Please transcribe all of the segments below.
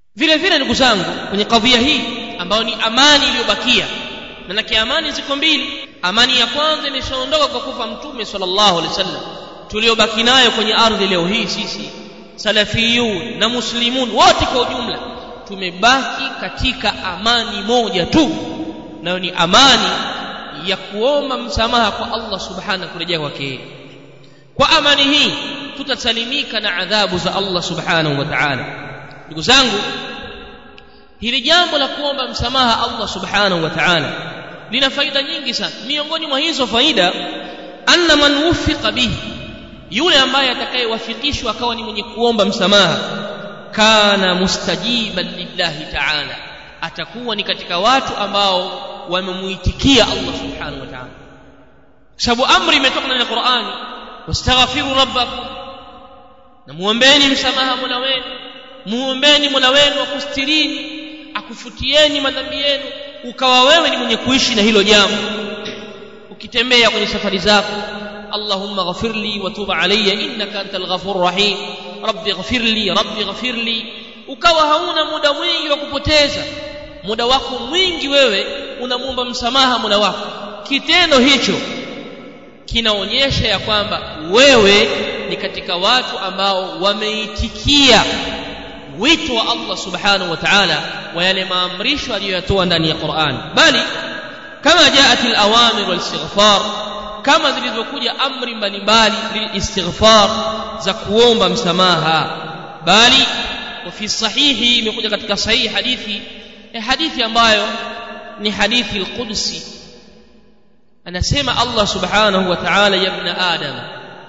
vile vile ndugu zangu kwenye kadhia hii ambayo ni amani iliyobakia manake amani ziko mbili amani ya kwanza imeshaondoka kwa kufa mtume sallallahu alaihi wasallam tuliobaki nayo kwenye ardhi leo hii sisi salafiyun na muslimun wote kwa ujumla tumebaki katika amani moja tu nayo ni amani ya kuomba msamaha kwa Allah subhanahu kurejea kwake kwa amani hii tutasalimika na adhabu za Allah subhanahu wa ta'ala ndugu zangu hili jambo la kuomba msamaha Allah subhanahu wa ta'ala lina faida nyingi sana miongoni mwa hizo faida anna man wufiqa bihi yule ambaye atakayewafikishwa akawa ni mwenye kuomba msamaha kana mustajiban lillahi ta'ala atakuwa ni katika watu ambao wamemuitikia Allah subhanahu wa ta'ala sababu amri imetoka ndani ya Qur'ani wastaghfiru rabbakum na muombeeni msamaha Mola wenu muombeeni Mola wenu akustirini akufutieni madhambi yenu ukawa wewe ni mwenye kuishi na hilo jambo ukitembea kwenye safari zako اللهم اغفر لي وتوب علي انك انت الغفور الرحيم رب اغفر لي رب اغفر لي ukawa hauna muda mwingi wa kupoteza muda wako mwingi wewe unamwomba msamaha muda wako kitendo hicho kinaonyesha ya kwamba wewe ni katika watu ambao wameitikia wito wa Allah subhanahu wa ta'ala wa yale maamrisho aliyoyatoa ndani ya Qur'an bali kama jaat al-awamir wal-istighfar kama zilizokuja amri mbalimbali lilistighfar za kuomba msamaha bali وفي sahihi imekuja katika sahihi hadithi eh, hadithi ambayo ni hadithi al-qudsi anasema Allah subhanahu wa ta'ala ya ibn adam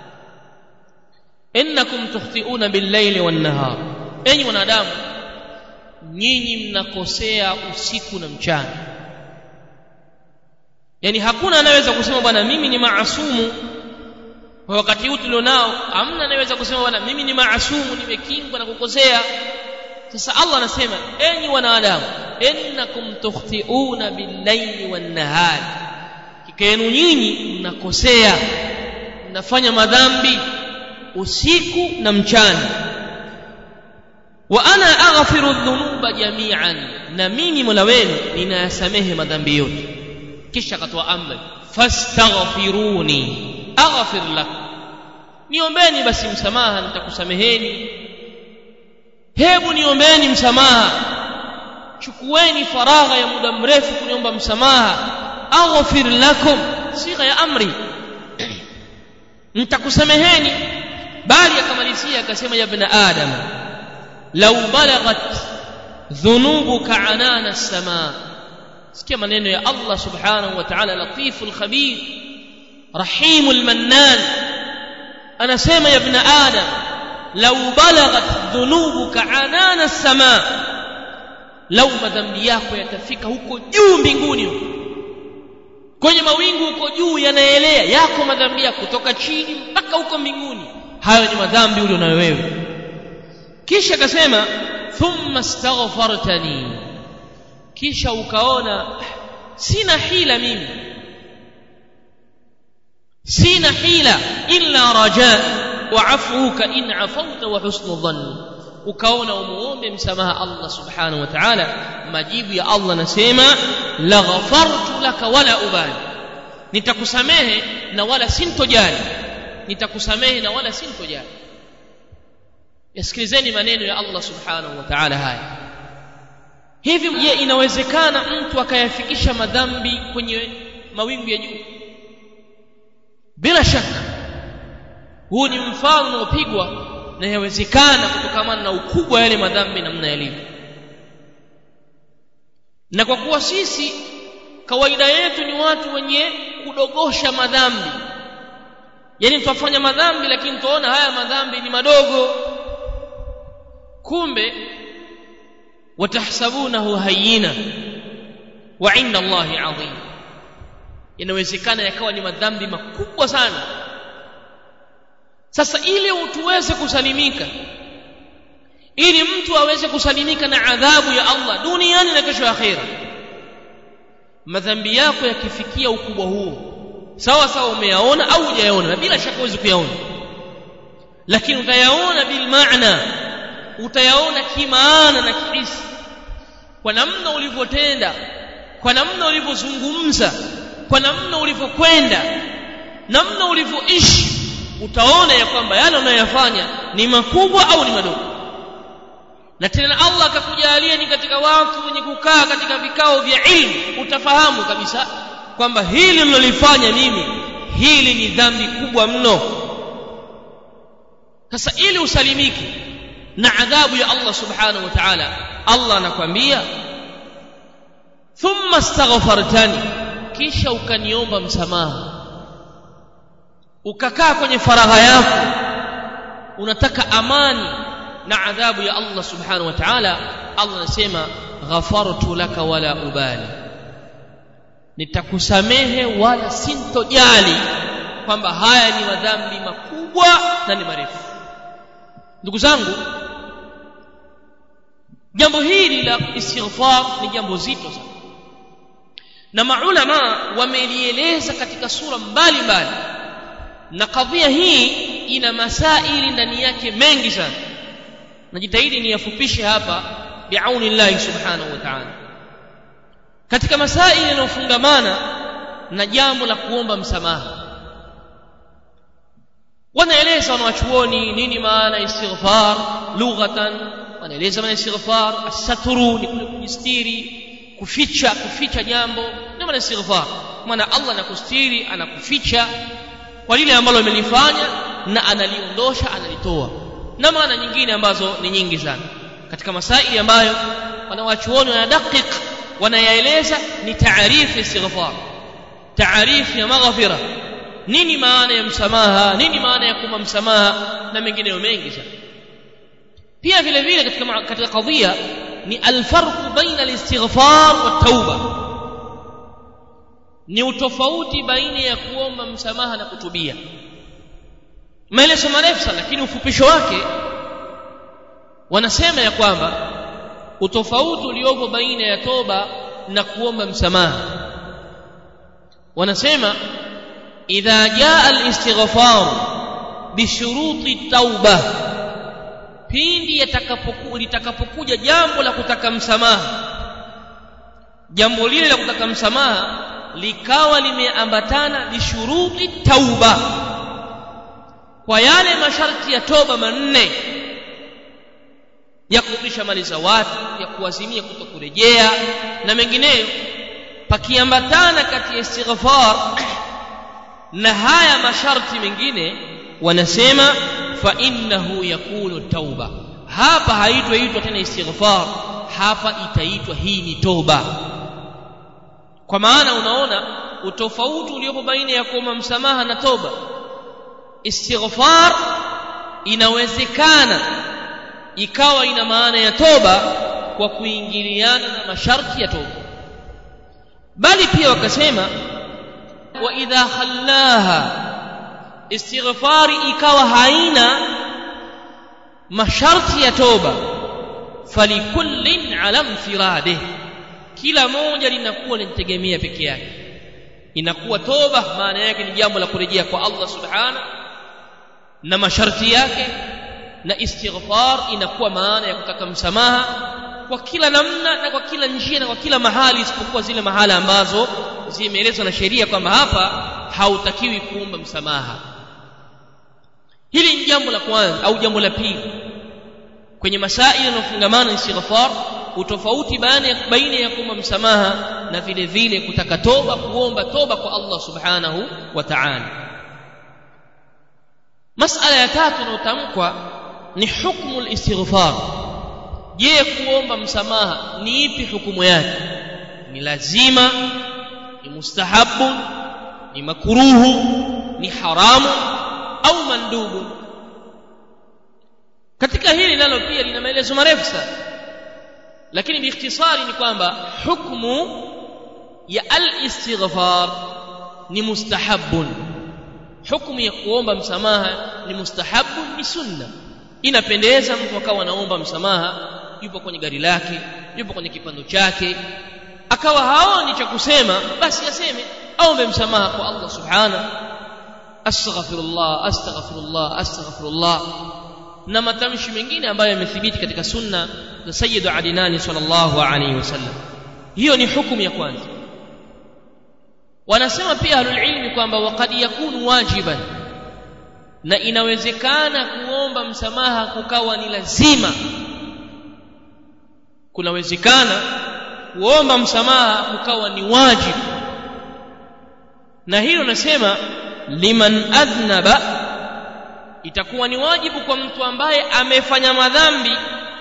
innakum tukhti'una bil-layli wan-nahar enyi wanadamu nyinyi mnakosea usiku na mchana yani hakuna anayeweza kusema bwana mimi ni maasumu kwa wakati huu tulionao hamna anayeweza kusema bwana mimi ni maasumu nimekingwa na kukosea sasa Allah anasema enyi wanadamu innakum tukhtiuna bil-layli wan-nahari kikenu nyinyi mnakosea mnafanya madhambi usiku na mchana wa ana aghfiru dhunuba jami'an na mimi Mola wenu ninayasamehe madhambi yote kisha akatoa amri fastaghfiruni aghfir lakum niombeni basi msamaha nitakusameheni hebu niombeni msamaha chukueni faragha ya muda mrefu kuniomba msamaha aghfir lakum sigha ya amri nitakusameheni bali akamalizia akasema ya ibn adam law balaghat dhunubuka anana as-samaa sikia maneno ya Allah subhanahu wa ta'ala latiful khabir rahimul mannan anasema ya ibn adam law balaghat dhunubuka anana as-samaa lau madhambi yako yatafika huko juu mbinguni kwenye mawingu huko juu yanaelea yako madhambi yako kutoka chini mpaka huko mbinguni hayo ni madhambi ulio nayo wewe kisha akasema thumma astaghfartani kisha ukaona sina hila mimi sina hila illa raja wa afuka in afauta wa husnu dhanni ukaona umuombe msamaha Allah subhanahu wa ta'ala majibu ya Allah nasema la ghafartu laka wala ubali nitakusamehe na wala sintojali nitakusamehe na wala sintojali yasikilizeni maneno ya Allah subhanahu wa ta'ala haya hivi je inawezekana mtu akayafikisha madhambi kwenye mawingu ya juu bila shaka huu ni mfano unaopigwa na yawezekana kutokamana na ukubwa wa yale madhambi namna yalivyo na kwa kuwa sisi kawaida yetu ni watu wenye kudogosha madhambi yaani tutafanya madhambi lakini tuona haya madhambi ni madogo kumbe watahsabunahu hayyina wa inda Allahi adhim inawezekana yakawa ni madhambi makubwa sana sasa ili tuweze kusalimika ili mtu aweze kusalimika na adhabu ya Allah duniani na kesho akhera madhambi yako yakifikia ukubwa huo sawa sawa umeyaona au hujayaona na bila shaka huwezi kuyaona lakini utayaona bil maana utayaona kimaana na kihisi kwa namna ulivyotenda kwa namna ulivyozungumza kwa namna ulivyokwenda namna ulivyoishi utaona ya kwamba yale unayoyafanya ni makubwa au ni madogo na tena Allah akakujalia ni katika watu wenye kukaa katika vikao vya ilmu utafahamu kabisa kwamba hili nilolifanya mimi hili ni dhambi kubwa mno sasa ili usalimike na adhabu ya Allah subhanahu wa ta'ala Allah anakwambia thumma astaghfartani kisha ukaniomba msamaha ukakaa kwenye faragha yako unataka amani na adhabu ya Allah subhanahu wa ta'ala Allah anasema ghafartu laka wala ubali nitakusamehe wala sintojali kwamba haya ni madhambi makubwa na ni marefu ndugu zangu jambo hili la istighfar ni jambo zito sana na maulama wamelieleza katika sura mbalimbali na kadhia hii ina masaili ndani yake mengi sana najitahidi niyafupishe hapa biauni llahi subhanahu wa ta'ala katika masaili yanayofungamana na jambo la kuomba msamaha wanaeleza wanawachuoni nini maana istighfar lughatan wanaeleza maana istighfar asaturu ni kule kujistiri kuficha kuficha jambo ndio maana istighfar maana Allah anakustiri anakuficha kwa lile ambalo amelifanya na analiondosha analitoa na maana nyingine ambazo ni nyingi sana katika masaili ambayo wanawachuoni wanadakik wanayaeleza ni taarifu istighfar taarifu ya maghfira nini maana ya msamaha nini maana ya kuomba msamaha na mengineyo mengi sana pia vile vile katika katika kadhia ni alfarqu baina alistighfar wa tauba ni utofauti baina ya kuomba msamaha na kutubia maelezo marefu sana lakini ufupisho wake wanasema ya kwamba utofauti uliopo baina ya toba na kuomba msamaha wanasema idha jaa alistighfar bishuruti tauba pindi yatakapokuja litakapokuja jambo la kutaka msamaha jambo lile la kutaka msamaha likawa limeambatana bishuruti tauba kwa yale masharti ya toba manne ya kurudisha mali za watu ya kuazimia kutokurejea na mengineyo pakiambatana kati ya istighfar na haya masharti mengine wanasema fa innahu yakunu tauba hapa haitwaitwa tena istighfar hapa itaitwa hii ni toba kwa maana unaona utofauti uliopo baina ya kuomba msamaha na toba istighfar inawezekana ikawa ina maana ya toba kwa kuingiliana na masharti ya toba bali pia wakasema wa idha khallaha istighfari ikawa haina masharti ya toba falikullin ala mfiradih kila moja linakuwa linategemea peke yake inakuwa toba maana yake ni jambo la kurejea kwa Allah subhana na masharti yake na istighfar inakuwa maana ya kutaka msamaha kwa kila namna na kwa kila njia na kwa kila mahali isipokuwa zile mahala ambazo zimeelezwa na sheria kwamba hapa hautakiwi kuomba msamaha hili ni jambo la kwanza au jambo la pili kwenye masaili yanayofungamana na istighfar utofauti baina ya kuomba msamaha na vile vile kutaka toba kuomba toba kwa Allah subhanahu wa ta'ala masala ya tatu inayotamkwa ni hukmu al-istighfar je kuomba msamaha ni ipi hukumu yake ni lazima ni mustahabu ni makruhu ni haramu au mandubu katika hili nalo pia lina maelezo marefu sana lakini biikhtisari ni kwamba hukmu ya al-istighfar ni mustahabun hukumu ya kuomba msamaha ni mustahabun ni sunna inapendeza mtu akawa anaomba msamaha yupo kwenye gari lake yupo kwenye kipando chake akawa haoni cha kusema basi aseme aombe msamaha kwa Allah subhanahu astaghfirullah astaghfirullah astaghfirullah na matamshi mengine ambayo yamethibiti katika sunna za sayyidu adinani sallallahu alaihi wasallam hiyo ni hukumu ya kwanza wanasema pia ahlulilmi kwamba wakad yakunu wajiban na inawezekana kuomba msamaha kukawa ni lazima kunawezekana kuomba msamaha kukawa ni wajibu na hilo nasema liman adhnaba itakuwa ni wajibu kwa mtu ambaye amefanya madhambi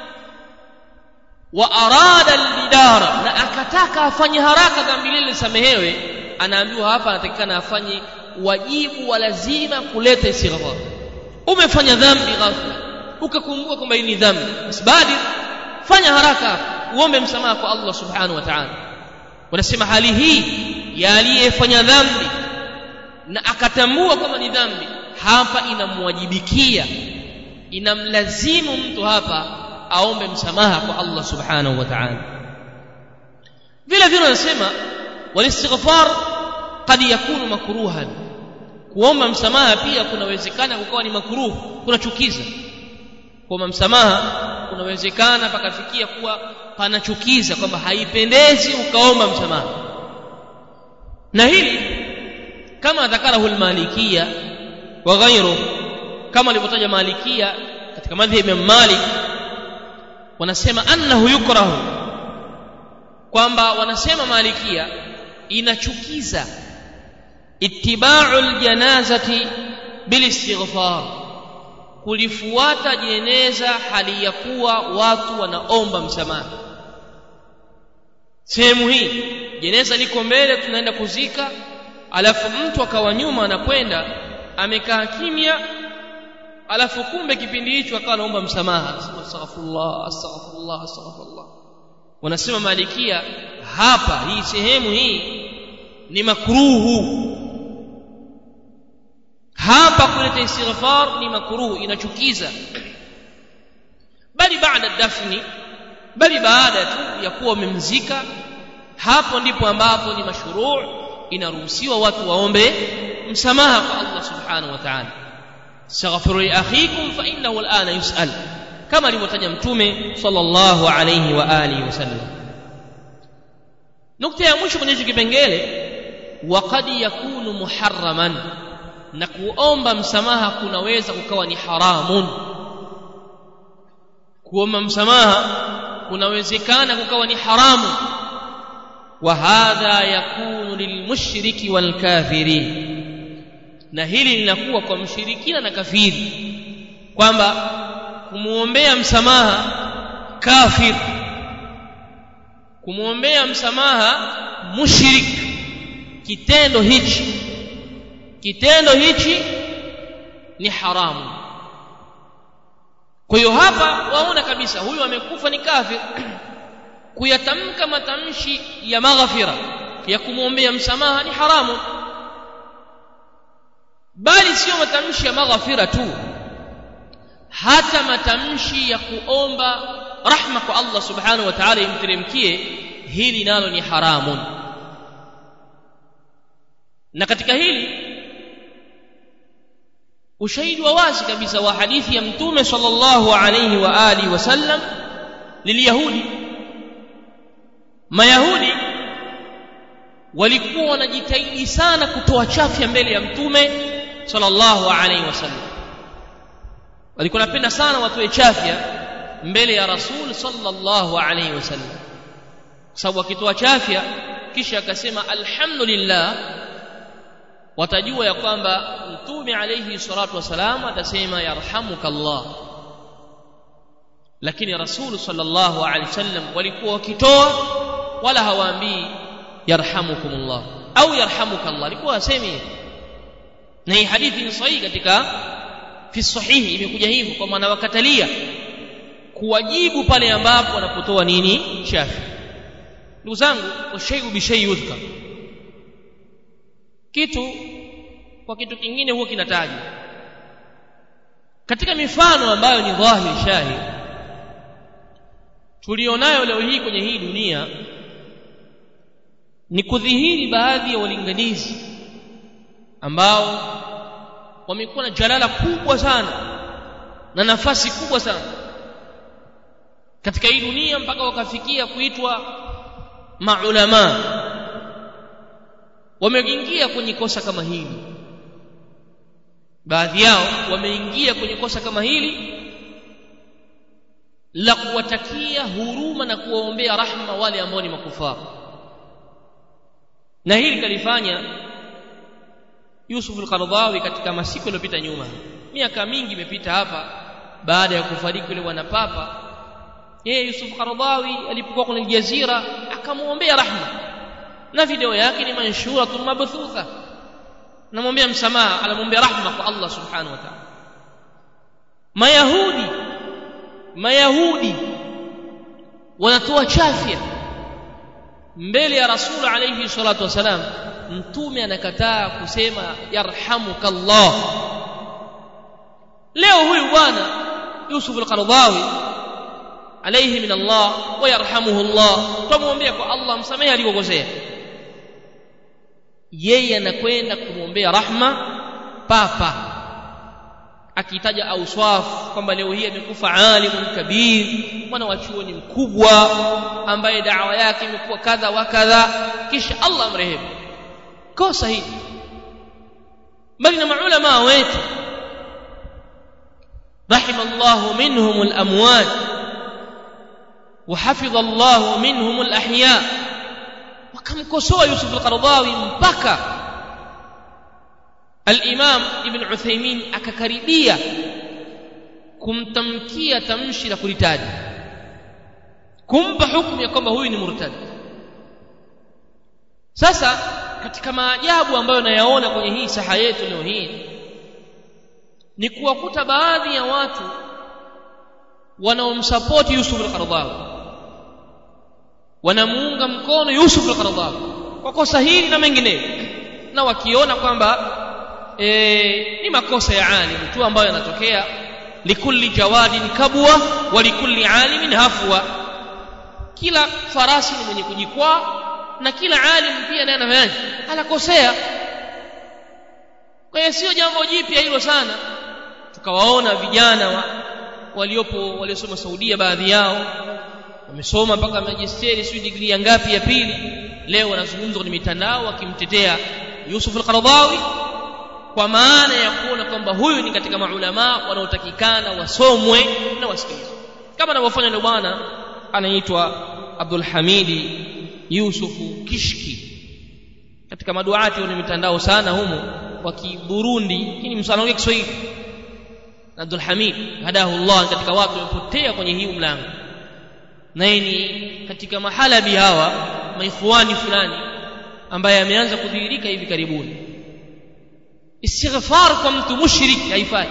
wa arada albidara na akataka afanye haraka dhambi lile lisamehewe anaambiwa hapa anatakikana afanye wajibu wa lazima kuleta istighfar umefanya dhambi ghafla ukakumbuka kwamba hii ni dhambi basi baadi fanya haraka uombe msamaha kwa Allah subhanahu wa ta'ala wanasema hali hii ya aliyefanya dhambi na akatambua kwamba ni dhambi hapa inamwajibikia inamlazimu mtu hapa aombe msamaha kwa Allah subhanahu wa ta'ala vile vile wanasema walistighfar qad yakunu makruhan kuomba msamaha pia kunawezekana kukawa ni makruh kunachukiza kuomba msamaha kunawezekana pakafikia kuwa panachukiza kwamba haipendezi ukaomba msamaha na hili kama dhakarahu almalikia wa ghairu kama alivyotaja malikia katika madhhabi ya Malik wanasema annahu yukrahu kwamba wanasema malikia inachukiza ittiba'u aljanazati bilistighfar kulifuata jeneza hali ya kuwa watu wanaomba msamaha sehemu hii jeneza liko mbele tunaenda kuzika alafu mtu akawa nyuma anakwenda amekaa kimya alafu kumbe kipindi hicho akawa anaomba msamaha astaghfirullah astaghfirullah astaghfirullah wanasema malikia hapa hii sehemu hii ni makruhu hapa kuleta istighfar ni makruhu inachukiza bali baada dafni bali baada tu ya kuwa umemzika hapo ndipo ambapo ni mashruu inaruhusiwa watu waombe msamaha kwa Allah subhanahu wa ta'ala astaghfiru li akhikum fa innahu al'ana yus'al kama alivyotaja mtume sallallahu alayhi wa alihi wasallam nukta ya mwisho kwenye kipengele waqad yakunu muharraman na kuomba msamaha kunaweza kukawa ni haramun kuomba msamaha kunawezekana kukawa ni haramu wa hadha yakunu lilmushriki walkafiri na hili linakuwa kwa mshirikina na kafiri kwamba kumwombea msamaha kafir kumwombea msamaha mushrik kitendo hichi kitendo hichi ni haramu kwa hiyo hapa waona kabisa huyu amekufa ni kafir kuyatamka matamshi ya maghfira ya kumwombea msamaha ni haramu bali sio matamshi ya maghfira tu hata matamshi ya kuomba rahma kwa Allah subhanahu wa ta'ala imteremkie hili nalo ni haramun na katika hili ushahidi wa wazi kabisa wa hadithi ya mtume sallallahu alayhi wa alihi wasallam liliyahudi mayahudi walikuwa wanajitahidi sana kutoa chafya mbele ya mtume sallallahu alayhi wasallam walikuwa wanapenda sana watoe chafya mbele ya rasul sallallahu alayhi wasallam kwa sababu wakitoa chafya kisha akasema alhamdulillah watajua ya kwamba mtume alayhi salatu wasalam atasema yarhamukallah lakini rasul sallallahu alayhi wasallam walikuwa wakitoa wala hawaambii yarhamukumullah au yarhamukallah alikuwa asemi na hii hadithi ni sahihi katika fi sahihi imekuja hivyo kwa maana wakatalia kuwajibu pale ambapo wanapotoa nini shafi ndugu zangu washayu bishai yudhkar kitu kwa kitu kingine huwa kinatajwa katika mifano ambayo ni dhahiri shahid tulionayo leo hii kwenye hii dunia ni kudhihiri baadhi ya walinganizi ambao wamekuwa na jalala kubwa sana na nafasi kubwa sana katika hii dunia mpaka wakafikia kuitwa maulama wameingia kwenye kosa kama hili baadhi yao wameingia kwenye kosa kama hili la kuwatakia huruma na kuwaombea rahma wale ambao ni makufaru na hili kalifanya Yusuf al-Qaradawi katika masiku yaliyopita nyuma miaka mingi imepita hapa baada ya kufariki yule bwana papa yeye Yusuf Qaradawi alipokuwa kwenye jazira akamwombea rahma na video yake ni manshuratun mabthutha namwombea msamaha anamwombea rahma kwa Allah subhanahu wa ta'ala mayahudi mayahudi wanatoa chafya mbele ya rasul alayhi salatu wasalam mtume anakataa kusema yarhamukallah leo huyu bwana Yusuf al-Qaradawi alayhi min Allah wa yarhamuhu Allah tumwombea kwa Allah msamehe alikokosea yeye anakwenda kumwombea rahma papa akitaja auswaf kwamba leo hii amekufa alimun kabir mwana wa chuoni mkubwa ambaye dawa yake imekuwa kadha wa kadha kisha Allah amrehemu kosa hili bali na maulama wetu رحم الله منهم الأموات وحفظ الله منهم الأحياء wakamkosoa Yusuf al-Qaradawi mpaka al-Imam Ibn Uthaymeen akakaribia kumtamkia tamshi la kulitaja kumpa hukumu ya kwamba huyu ni murtad sasa katika maajabu ambayo nayaona kwenye hii saha yetu leo hii ni kuwakuta baadhi ya watu wanaomsapoti Yusuf al-Qaradawi wanamuunga mkono Yusuf al-Qaradawi kwa kosa hili na mengineyo na wakiona kwamba e, ni makosa ya alim tu ambayo yanatokea likulli jawadin kabwa wa likulli alimin hafwa kila farasi ni mwenye kujikwaa na kila alim pia naye anafanyaje anakosea kwa hiyo sio jambo jipya hilo sana tukawaona vijana wa, waliopo waliosoma Saudia baadhi yao wamesoma mpaka majisteri sio degree ya ngapi ya pili leo wanazungumza kwenye mitandao wakimtetea Yusuf al-Qaradawi kwa maana ya kuona kwamba huyu ni katika maulama wanaotakikana wasomwe na wasikilizwe kama anavyofanya yule bwana anaitwa Abdul Hamidi Yusufu Kishki katika maduati kwenye mitandao sana humo wa Kiburundi lakini msanaongea Kiswahili Abdul Hamid hadahu Allah katika watu wamepotea kwenye hii mlango naye ni katika mahalabi hawa maikhwani fulani ambaye ameanza kudhihirika hivi karibuni istighfar kwa mtu mushrik haifai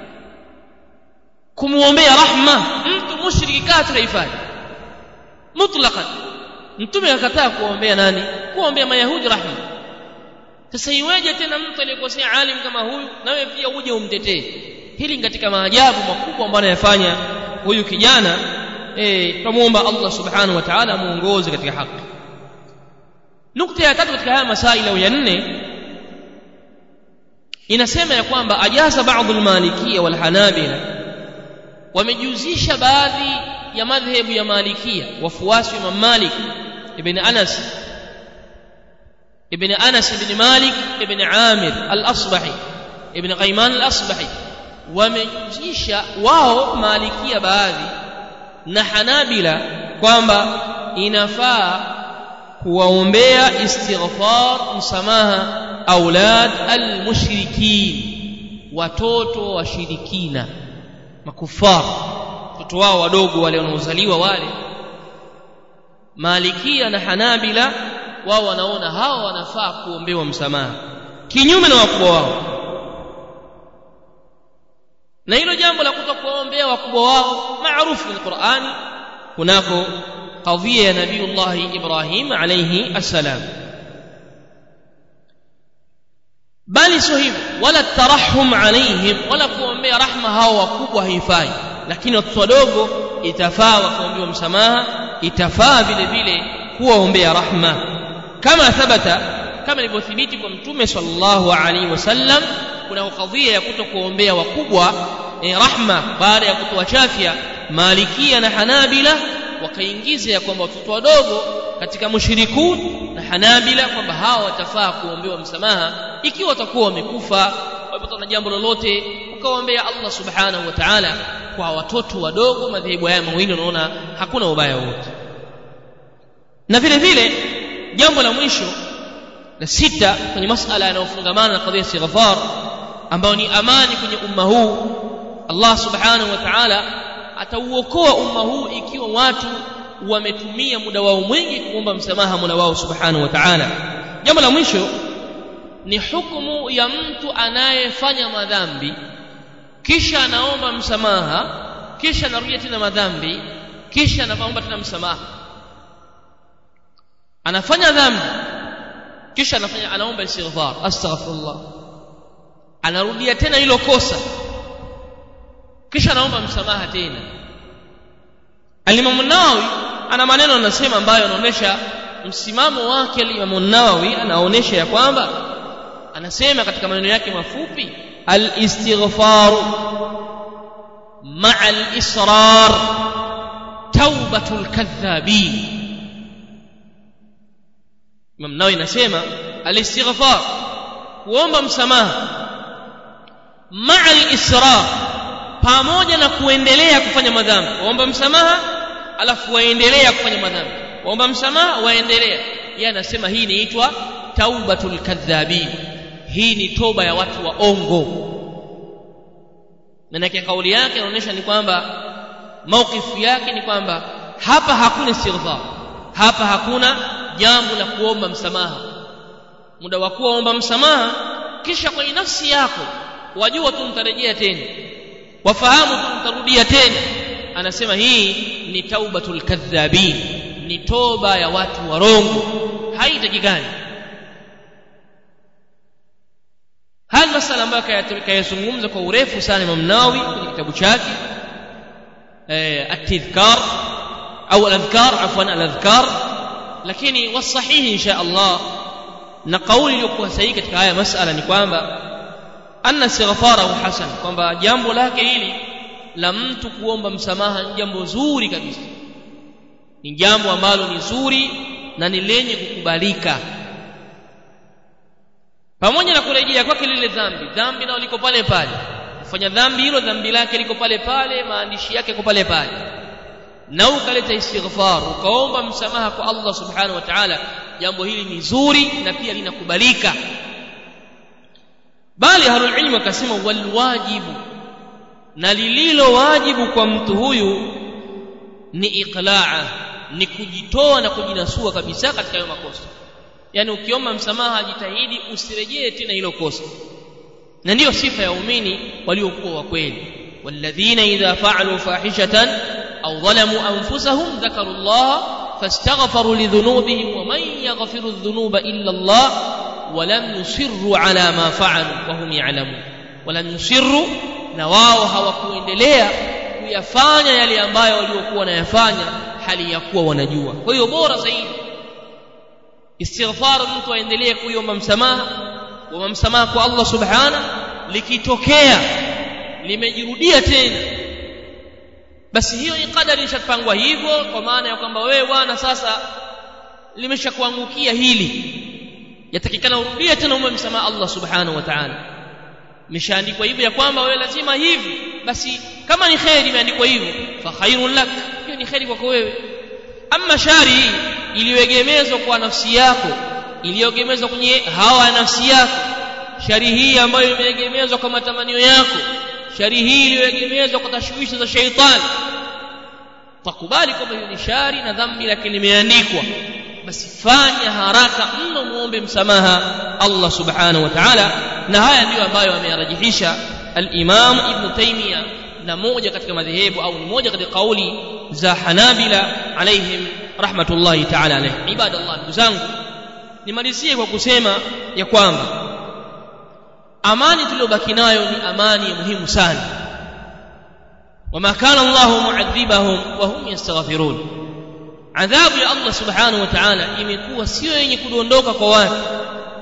kumuombea rahma mtu mushriki kafir haifai mutlaqan mtume akakataa kuombea nani kuombea mayahudi rahma sasa iweje tena mtu aliyekosea alim kama huyu na wewe pia uje umtetee hili ni katika maajabu makubwa ambayo anayafanya huyu kijana eh tumuomba Allah subhanahu wa ta'ala muongoze katika haki nukta ya tatu katika haya masaila ya nne inasema ya kwamba ajaza baadhi almalikia walhanabila wamejuzisha baadhi ya madhhabu ya malikia wafuasi wa Imam Malik ibn Anas ibn Anas ibn Malik ibn Amir al-Asbahi ibn Qayman al-Asbahi wamejuzisha wao malikia baadhi na Hanabila kwamba inafaa kuwaombea istighfar msamaha aulad almushrikin watoto washirikina makufar watoto wao wadogo wale wanaozaliwa wale malikia na hanabila wao wanaona hawa wanafaa kuombewa msamaha kinyume na wakubwa wao na hilo jambo la kutokuwaombea wakubwa wao maarufu kwenye Qur'ani kunako qadhiya ya Nabiiullah Ibrahim alayhi assalam bali sio hivyo wala tarahum alaihim wala kuombea rahma hao wakubwa haifai lakini watoto wadogo itafaa wakaombewa msamaha itafaa vile vile kuwaombea rahma kama thabata kama ilivyothibiti kwa mtume sallallahu alaihi wasallam kuna kadhia ya kutokuombea wakubwa eh, rahma baada ya kutoa chafya malikia na hanabila wakaingiza ya kwamba watoto wadogo katika mushrikun na hanabila kwamba hawa watafaa kuombewa msamaha ikiwa watakuwa wamekufa wamepatwa na jambo lolote ukawaombea Allah subhanahu wa ta'ala kwa watoto wadogo madhehebu haya mawili unaona hakuna ubaya wote na vile vile jambo la mwisho la sita kwenye masala yanayofungamana na kadhia istighfar ambayo ni amani kwenye umma huu Allah subhanahu wa ta'ala atauokoa umma huu ikiwa watu wametumia muda wao mwingi kuomba msamaha Mola wao subhanahu wa ta'ala jambo la mwisho ni hukumu ya mtu anayefanya madhambi kisha anaomba msamaha kisha anarudia tena madhambi kisha anaomba tena msamaha anafanya dhambi kisha anafanya anaomba istighfar astaghfirullah anarudia tena hilo kosa kisha anaomba msamaha tena Al-Imam Nawawi ana maneno anasema ambayo anaonesha msimamo wake Al-Imam Nawawi anaonesha ya kwamba anasema katika maneno yake mafupi al-istighfar ma'a al-israr taubatul kadhabin Imam Nawawi anasema al-istighfar kuomba msamaha ma'a al-israr pamoja na kuendelea kufanya madhambi waomba msamaha alafu waendelea kufanya madhambi waomba msamaha waendelea yeye anasema hii inaitwa taubatul kadhabin hii ni toba ya watu waongo maana kauli yake inaonyesha ni kwamba maukifu yake ni kwamba hapa hakuna istighfar hapa hakuna jambo la kuomba msamaha muda wa kuomba msamaha kisha kwenye nafsi yako wajua tu mtarejea tena wafahamu tu mtarudia tena anasema hii ni taubatul kadhabin ni toba ya watu warongo haitakikani haya masala ambayo kayazungumza kwa urefu sana Imam Nawawi kwenye kitabu chake at-tadhkar au al-adhkar afwan al-adhkar lakini wasahihi insha Allah na kauli iliyokuwa sahihi katika haya masala ni kwamba anna istighfarahu hasan kwamba jambo lake hili la mtu kuomba msamaha ni jambo zuri kabisa ni jambo ambalo ni zuri na ni lenye kukubalika pamoja na kurejea kwake lile dhambi dhambi nao liko pale pale kufanya dhambi hilo dhambi lake liko pale pale maandishi yake yako pale pale na ukaleta istighfar ukaomba msamaha kwa Allah subhanahu wa ta'ala jambo hili ni zuri na pia linakubalika bali ahlul ilmu wakasema walwajibu na lililo wajibu kwa mtu huyu ni iqlaa ni kujitoa na kujinasua kabisa katika hayo makosa yani ukiomba msamaha jitahidi usirejee tena hilo kosa na ndiyo sifa ya waumini waliokuwa wa kweli walladhina idha fa'alu fahishatan aw dhalamu anfusahum dhakaru Allah fastaghfaru lidhunubihim wa man yaghfiru adh-dhunuba illa Allah wa lam yusirru ala ma fa'alu wa hum ya'lamun wa lam yusirru na wao hawakuendelea kuyafanya yale ambayo waliokuwa wanayafanya hali ya kuwa wanajua kwa hiyo bora zaidi istighfar mtu aendelee kuiomba msamaha kuomba msamaha kwa Allah subhana likitokea limejirudia tena basi hiyo ni kadari ishapangwa hivyo kwa maana ya kwamba wewe bwana sasa limeshakuangukia hili yatakikana urudie tena uombe msamaha Allah subhanahu wa ta'ala imeshaandikwa hivyo ya kwamba wewe lazima hivi basi kama ni khairi imeandikwa hivyo fa khairun lak hiyo ni khairi kwako wewe ama shari hii iliyoegemezwa kwa nafsi yako iliyoegemezwa kwenye hawa ya nafsi yako shari hii ambayo imeegemezwa kwa matamanio yako shari hii iliyoegemezwa kwa tashwishi za sheitani takubali kwamba hiyo ni shari na dhambi lakini limeandikwa basi fanya haraka mno muombe msamaha Allah subhanahu wa ta'ala na haya ndiyo ambayo ameyarajihisha al-Imam Ibn Taymiyyah na moja katika madhehebu au ni moja katika kauli za Hanabila alaihim rahmatullahi ta'ala alayhi ibadallah ndugu zangu nimalizie kwa kusema ya kwamba amani tuliyobaki nayo ni amani ya muhimu sana wama kana Allahu mu'adhibahum wa hum yastaghfirun adhabu ya Allah subhanahu wa ta'ala imekuwa sio yenye kudondoka kwa watu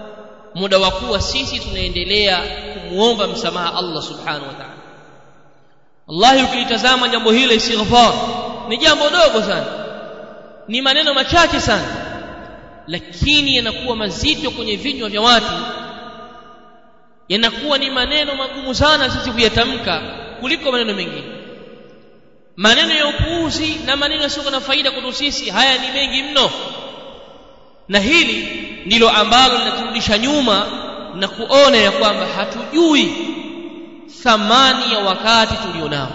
muda wa kuwa sisi tunaendelea kumuomba msamaha Allah subhanahu wa ta'ala wallahi ukilitazama jambo hili istighfar ni jambo dogo sana ni maneno machache sana lakini yanakuwa mazito kwenye vinywa vya watu yanakuwa ni maneno magumu sana sisi kuyatamka kuliko maneno mengine maneno ya upuuzi na maneno yasiyo na faida kwetu sisi haya ni mengi mno na hili ndilo ambalo linaturudisha nyuma na kuona ya kwamba hatujui thamani ya wakati tulionao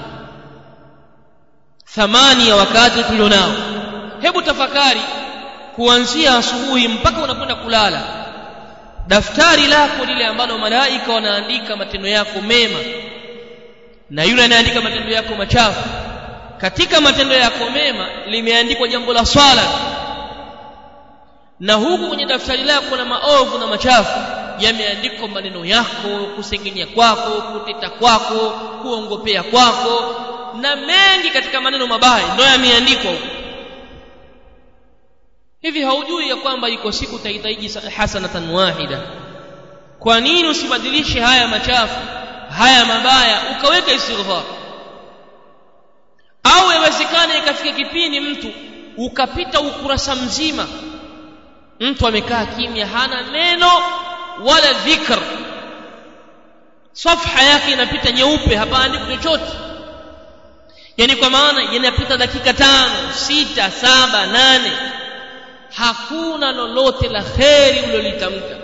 thamani ya wakati tulionao hebu tafakari kuanzia asubuhi mpaka unakwenda kulala daftari lako lile ambalo malaika wanaandika matendo yako mema na yule anayeandika matendo yako machafu katika matendo yako mema limeandikwa jambo la swala na huku kwenye daftari lako na maovu na machafu yameandikwa maneno yako kusengenya kwako kuteta kwako kuongopea kwako na mengi katika maneno mabaya ndio yameandikwa huko hivi haujui ya kwamba iko siku utahitaji hasanatan wahida kwa nini usibadilishe haya machafu haya mabaya ukaweka istighfar au yawezekana ikafika kipindi mtu ukapita ukurasa mzima mtu amekaa kimya hana neno wala dhikr safha yake inapita nyeupe hapaandiki chochote yani kwa maana yanapita dakika tano sita saba nane hakuna lolote la kheri ulilolitamka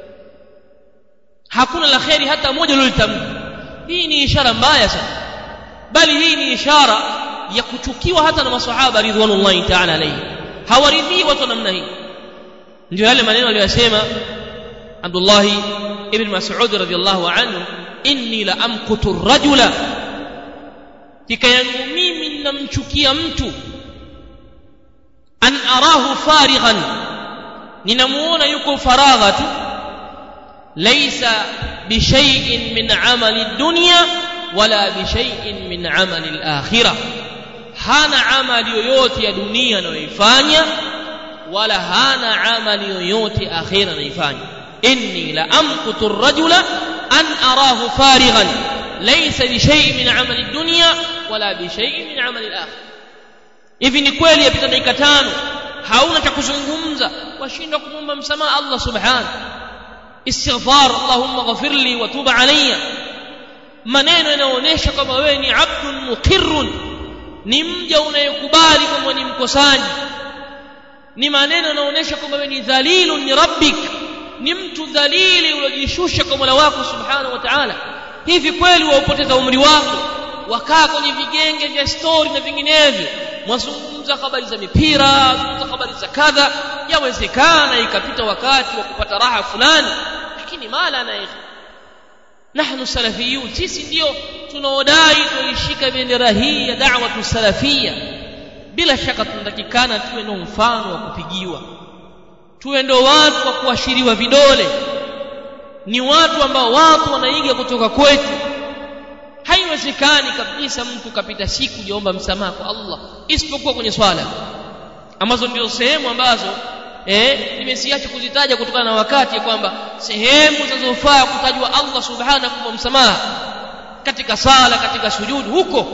hakuna la kheri hata moja ulilolitamka hii ni ishara mbaya sana bali hii ni ishara ya kuchukiwa hata na masahaba ridwanullahi ta'ala alayhi hawaridhii watu namna hii ndio yale maneno aliyosema Abdullah ibn Mas'ud radhiyallahu anhu inni la amqutu rajula kika yangu mimi ninamchukia mtu an arahu farighan ninamuona yuko faragha tu laysa bishay'in min amali dunya wala bishay'in min amali al-akhirah hana amali yoyote ya dunia anayoifanya wala hana amali yoyote akhira anaifanya inni la amqutu ar-rajula an arahu farighan laysa bishay'in min amali ad-dunya wala bishay'in min amali al-akhirah hivi ni kweli yapita dakika tano hauna cha kuzungumza washindwa kumwomba msamaha Allah subhanahu istighfar allahumma ghafirli wa tub alayya maneno yanaonyesha kwamba wewe ni abdun muqirrun ni mja unayekubali kwamba ni mkosaji ni maneno yanaonyesha kwamba wewe ni dhalilun ni rabbik ni mtu dhalili uliojishusha kwa Mola wako subhanahu wa ta'ala hivi kweli waupoteza umri wako wakaa kwenye vigenge vya stori na vinginevyo mwazungumza habari za mipira zungumza habari za kadha yawezekana ikapita wakati wa kupata raha fulani lakini mala na nahnu salafiyun sisi ndio tunaodai tuishika bendera hii ya da'watu salafia bila shaka tunatakikana tuwe na mfano wa kupigiwa tuwe ndo watu wa kuashiriwa vidole ni watu ambao watu wanaiga kutoka kwetu haiwezekani kabisa mtu kapita siku jaomba msamaha kwa Allah isipokuwa kwenye swala ambazo ndio sehemu ambazo eh nimesiacha kuzitaja kutokana na wakati kwamba sehemu zinazofaa kutajwa Allah subhanahu kwa msamaha katika sala katika sujudu huko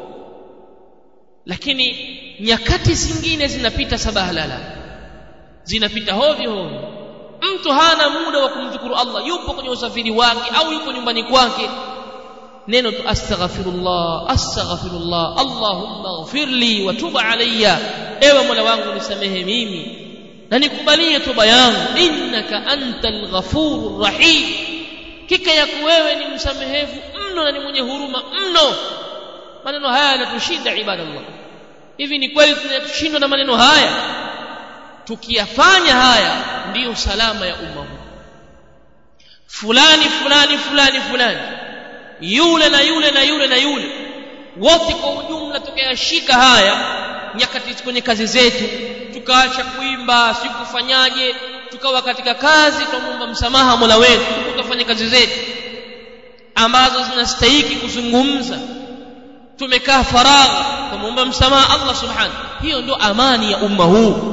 lakini nyakati zingine zinapita sabahalala zinapita hovyo hovyo mtu hana muda wa kumshukuru Allah yupo kwenye usafiri wake au yupo nyumbani kwake neno tu astaghfirullah astaghfirullah allahumma ighfirli wa tub alayya ewe mola wangu nisamehe mimi na nikubalie toba yangu innaka antal ghafurur rahim kika yako wewe ni msamehevu mno na ni mwenye huruma mno maneno haya yanatushinda ibadallah hivi ni kweli tunashindwa na maneno haya tukiyafanya haya ndiyo salama ya umma huu fulani fulani fulani fulani yule na yule na yule na yule wote kwa ujumla tukayashika haya nyakati kwenye kazi zetu tukaacha kuimba si kufanyaje tukawa katika kazi tumomba msamaha Mola wetu tukafanya kazi zetu ambazo zinastahiki kuzungumza tumekaa faragha tumuomba msamaha Allah subhanahu hiyo ndo amani ya umma huu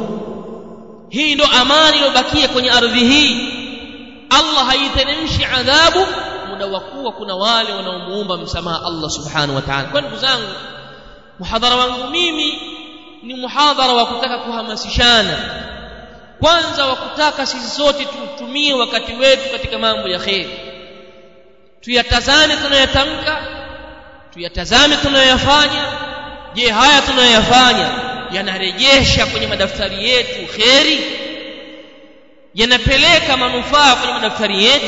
hii ndo amani iliyobakia kwenye ardhi hii Allah haiteremshi adhabu muda wa kuwa kuna wale wanaomuomba msamaha Allah subhanahu wa ta'ala kwa ndugu zangu muhadhara wangu mimi ni muhadhara wa kutaka kuhamasishana kwanza wa kutaka sisi sote tutumie wakati wetu katika mambo ya kheri tuyatazame tunayotamka tuyatazame tunayoyafanya je haya tunayoyafanya yanarejesha kwenye madaftari yetu kheri yanapeleka manufaa kwenye madaftari yetu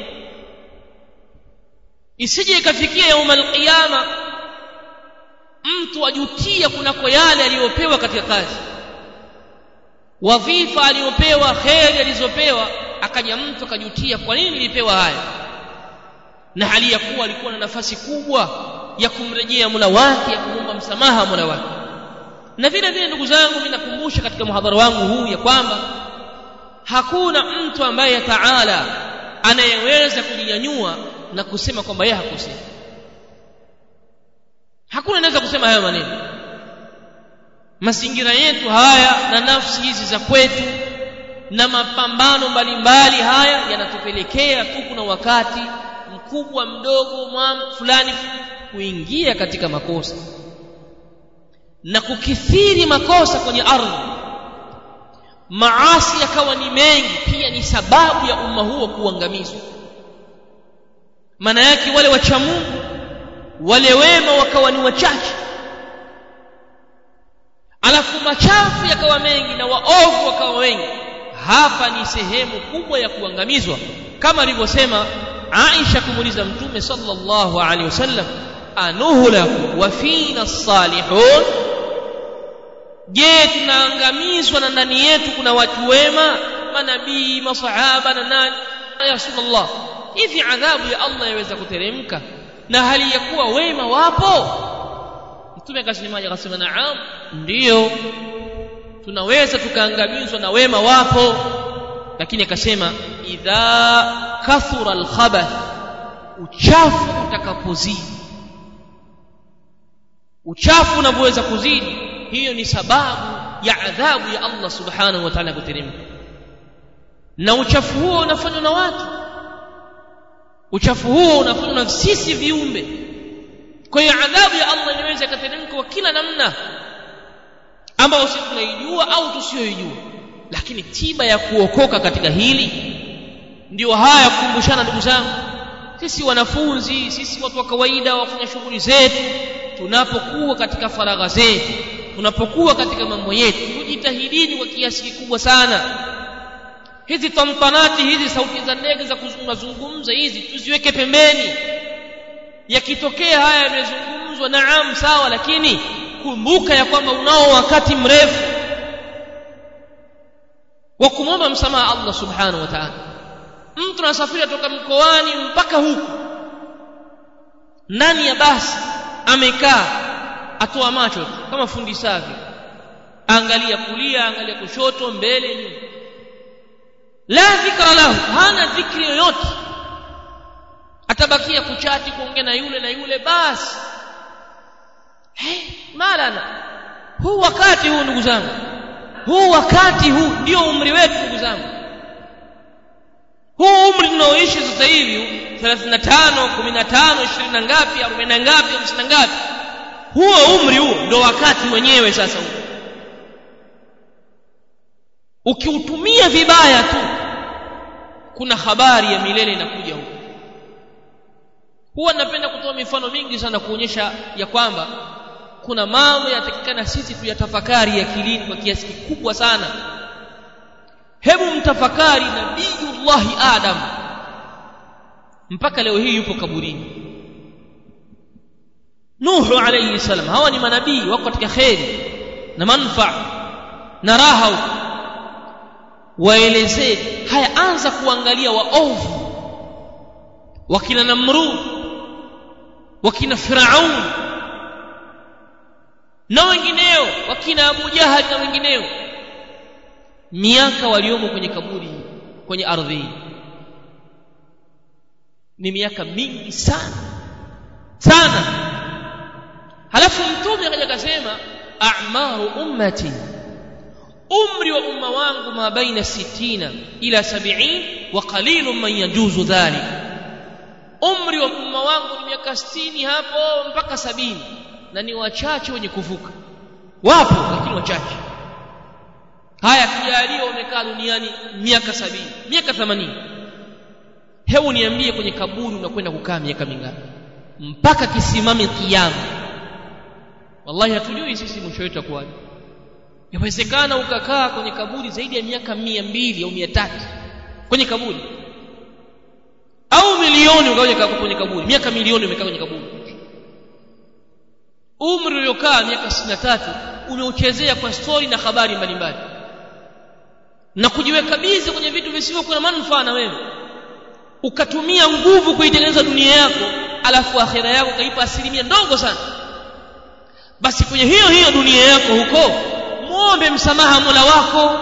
isije ikafikia yauma alqiyama mtu ajutia kunako yale aliyopewa katika kazi wadhifa aliyopewa kheri alizopewa akaja mtu akajutia kwa nini nilipewa haya na hali ya kuwa alikuwa na nafasi kubwa ya kumrejea Mola wake ya kumwomba msamaha Mola wake na vile vile ndugu zangu mimi nakumbusha katika muhadhara wangu huu ya kwamba hakuna mtu ambaye taala anayeweza kujinyanyua na kusema kwamba yeye hakosea hakuna anaweza kusema hayo maneno mazingira yetu haya na nafsi hizi za kwetu na mapambano mbalimbali haya yanatupelekea tu kuna wakati mkubwa mdogo fulani kuingia katika makosa na kukithiri makosa kwenye ardhi maasi yakawa ni mengi pia ni sababu ya umma huo kuangamizwa maana yake wale wacha Mungu wale wema wakawa ni wachache alafu machafu yakawa mengi na waovu wakawa wengi hapa ni sehemu kubwa ya kuangamizwa kama alivyosema Aisha kumuuliza Mtume sallallahu alaihi wasallam anuhlaku wa fina salihun je tunaangamizwa na ndani yetu kuna watu wema manabii masahaba na nani ya rasulullah hivi adhabu ya Allah yaweza kuteremka na hali ya kuwa wema wapo mtume akasemaje akasema naam ndiyo tunaweza tukaangamizwa na wema wapo lakini akasema idha kathura alkhabath uchafu utakapozidi uchafu unavyoweza kuzidi hiyo ni sababu ya adhabu ya Allah subhanahu wa ta'ala kuteremka na uchafu huo unafanywa na watu uchafu huo unafanywa na sisi viumbe kwa hiyo adhabu ya Allah inaweza ikateremka kwa kila namna ambayo sisi tunaijua au tusiyoijua lakini tiba ya kuokoka katika hili ndio haya kukumbushana ndugu zangu sisi wanafunzi sisi watu wa kawaida wafanya shughuli zetu tunapokuwa katika faragha zetu tunapokuwa katika mambo yetu tujitahidini kwa kiasi kikubwa sana hizi tamtanati hizi sauti za ndege za kuzungumza hizi tuziweke pembeni yakitokea haya yamezungumzwa naam sawa lakini kumbuka ya kwamba unao wakati mrefu wa kumwomba msamaha Allah subhanahu wa ta'ala mtu anasafiri toka mkoani mpaka huku ndani ya basi amekaa atoa macho kama fundi safi angalia kulia angalia kushoto mbele nyuma la dhikra lahu hana dhikri yoyote atabakia kuchati kuongea na yule na yule basi hey, malana huu wakati huu ndugu zangu huu wakati huu ndio umri wetu ndugu zangu huu umri tunaoishi sasa hivi 35 15 20 na ngapi 40 na ngapi 50 na ngapi huo umri huo ndo wakati wenyewe sasa huo ukiutumia vibaya tu kuna habari ya milele inakuja huko huwa napenda kutoa mifano mingi sana kuonyesha ya kwamba kuna mambo yatakikana sisi tuyatafakari akilini kwa kiasi kikubwa sana hebu mtafakari nabiyullahi adam mpaka leo hii yupo kaburini nuhu alayhi salam hawa ni manabii wako katika kheri na manfaa na raha huko waelezee haya anza kuangalia waovu wakina namrud wakina firaun na wengineo wakina abu jahali na wengineo miaka waliomo kwenye kaburi kwenye ardhi hii ni miaka mingi sana sana halafu mtume akaja akasema a'maru ummati umri wa umma wangu ma baina 60 ila 70 wa qalilun man yajuzu dhalik umri wa umma wangu ni miaka 60 hapo mpaka sabini na ni wachache wenye kuvuka wapo lakini wachache haya kijaliwa umekaa duniani miaka sabini miaka themanini hebu niambie kwenye kaburi unakwenda kukaa miaka mingapi mpaka kisimame kiyama wallahi hatujui sisi mwisho wetu akuwaje yawezekana ukakaa kwenye kaburi zaidi ya miaka mia mbili au mia tatu kwenye kaburi au milioni ukawa kwenye kaburi miaka milioni umekaa kwenye kaburi umri uliokaa miaka sitini na tatu umeuchezea kwa stori na habari mbalimbali na kujiweka bizi kwenye vitu visivyokuwa na manufaa na wewe ukatumia nguvu kuitengeneza dunia yako alafu akhira yako ukaipa asilimia ndogo sana basi kwenye hiyo hiyo dunia yako huko muombe msamaha mola wako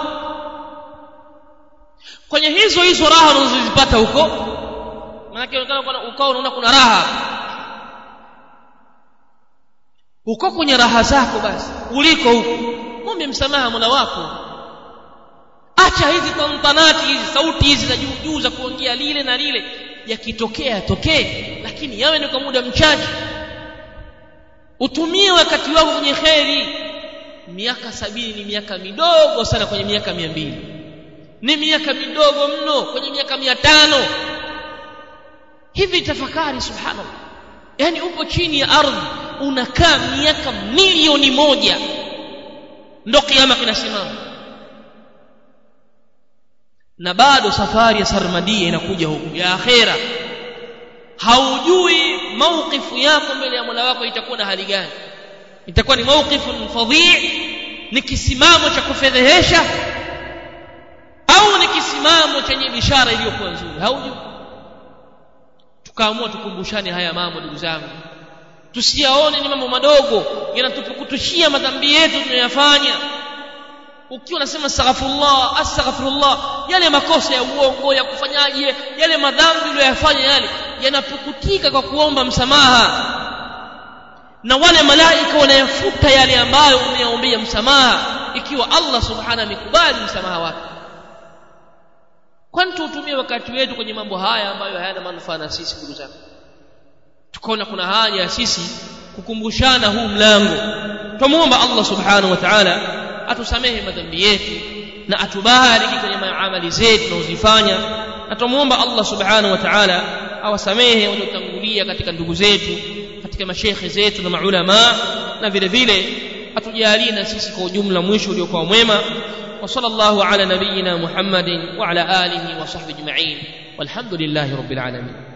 kwenye hizo hizo raha unazozipata huko maanake ukawa unaona kuna raha uko kwenye raha zako basi uliko huko muombe msamaha mola wako acha hizi tantanati hizi sauti hizi za juu juu za kuongea lile na lile yakitokea yatokee lakini yawe ni kwa muda mchache utumie wakati wako kwenye kheri miaka sabini ni miaka midogo sana kwenye miaka mia mbili ni miaka midogo mno kwenye miaka mia tano hivi tafakari subhanallah yaani upo chini ya ardhi unakaa miaka milioni moja ndo kiama kinasimama na bado safari ya sarmadia inakuja huku ya akhera haujui mauqifu yako mbele ya mola wako itakuwa na hali gani itakuwa ni mauqifun fadhi ni kisimamo cha kufedhehesha au ni kisimamo chenye bishara iliyokuwa nzuri haujui tukaamua tukumbushane haya mambo ndugu zangu tusiyaone ni mambo madogo yanatupukutushia madhambi yetu tunayoyafanya ukiwa unasema astaghfirullah astaghfirullah yale makosa ya uongo ya kufanyaje yale madhambi uliyoyafanya yale yanapukutika kwa kuomba msamaha na wale malaika wanayafuta yale ambayo umeyaombea msamaha ikiwa Allah subhanahu amekubali msamaha wake kwani tuutumie wakati wetu kwenye mambo haya ambayo hayana manufaa na sisi ndugu zangu tukaona kuna haja ya sisi kukumbushana huu mlango tumuomba Allah subhanahu wa ta'ala atusamehe madhambi yetu na atubariki kwenye maamali zetu tunazozifanya na tumuomba Allah subhanahu wa ta'ala awasamehe waliotangulia katika ndugu zetu katika mashekhe zetu na maulama na vile vile atujalie na sisi kwa ujumla mwisho uliokuwa mwema وصلى الله على نبينا محمد وعلى اله وصحبه اجمعين والحمد لله رب العالمين